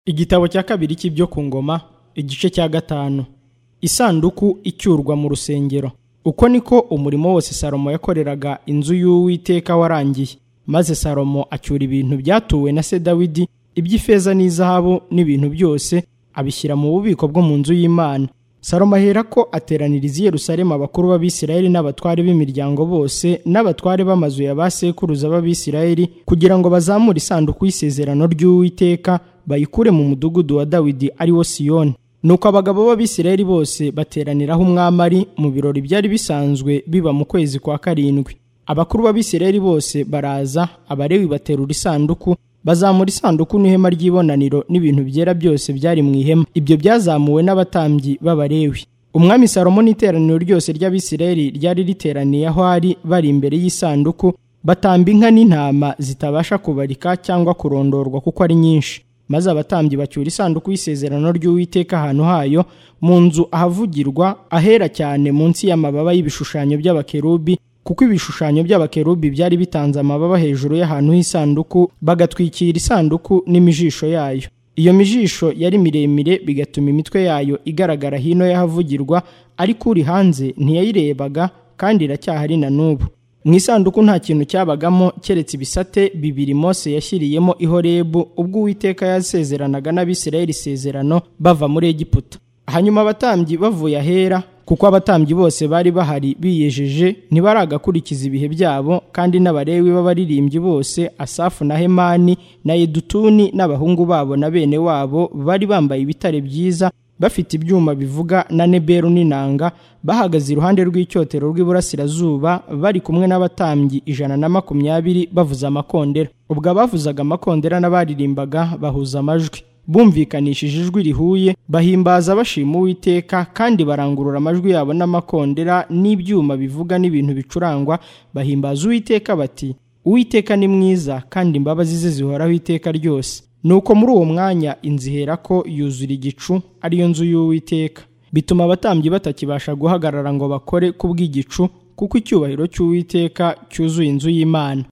igitabo cya kabiri cy'ibyo ku ngoma igice cya gatanu isanduku icyurwa mu rusengero uko niko umurimo wose salomo yakoreraga inzu y'uwiteka warangiye maze salomo acyura ibintu byatuwe na se dawidi iby'ifeza n'izahabu n'ibintu byose abishyira mu bubiko bwo mu nzu y'imana salomo ahera ko ateraniriza i yerusalemu abakuru b'abisirayeli n'abatware b'imiryango bose n'abatware b'amazu ya ba sekuruza b'abisirayeli kugira ngo bazamure isanduku y'isezerano ry'uwiteka bayikure mu mudugudu wa dawidi ari wo siyoni nuko abagabo b'abisirayeli bose bateraniraho umwami ari mu birori byari bisanzwe biba mu kwezi kwa karindwi abakuru b'abisirayeli bose baraza abarewi baterura isanduku bazamura isanduku n'ihema ry'ibonaniro n'ibintu byera byose byari mu ihema ibyo byazamuwe n'abatambyi b'abarewi umwami salomo n'iteraniro ryose ry'abisirayeli ryari riteraniye aho ari bari imbere y'isanduku batamba inka n'intama zitabasha kubarika cyangwa kurondorwa kuko ari nyinshi maze abatambyi bacyura isanduku y'isezerano ry'uwiteka ahantu hayo mu nzu ahavugirwa ahera cyane munsi y'amababa y'ibishushanyo by'abakerubi kuko ibishushanyo by'abakerubi byari bitanze amababa hejuru y'ahantu h'isanduku bagatwikira isanduku n'imijisho yayo iyo mijisho yari miremire bigatuma imitwe yayo igaragara hino y'ahavugirwa ariko uri hanze ntiyayirebaga kandi iracyahari na n'ubu mu isanduku nta kintu cyabagamo keretse ibisate bibiri mose yashyiriyemo ihorebu ubwo uwiteka yasezeranaga n'abisirayeli isezerano bava muri egiputa hanyuma abatambyi bavuye ahera kuko abatambyi bose bari bahari biyejeje ntibaragakurikiza ibihe byabo kandi n'abarewi b'abaririmbyi bose asafu na hemani na yedutuni n'abahungu babo na bene wabo bari bambaye ibitare byiza bafite ibyuma bivuga na neberu n'inanga bahagaze iruhande rw'icyotero rw'iburasirazuba bari kumwe n'abatambyi ijana na makumyabiri bavuza amakondera ubwo abavuzaga amakondera n'abaririmbaga bahuza amajwi bumvikanishije ijwi rihuye bahimbaza bashima uwiteka kandi barangurura amajwi yabo n'amakondera n'ibyuma bivuga n'ibintu bicurangwa bahimbaza uwiteka bati uwiteka ni mwiza kandi imbabazi ze zihoraho iteka ryose nuko muri uwo mwanya inzu ihera ko yuzura igicu ariyo nzu y'uwiteka bituma abatambyi batakibasha guhagarara ngo bakore kubw'igicu kuko icyubahiro cy'uwiteka cyuzuye inzu y'imana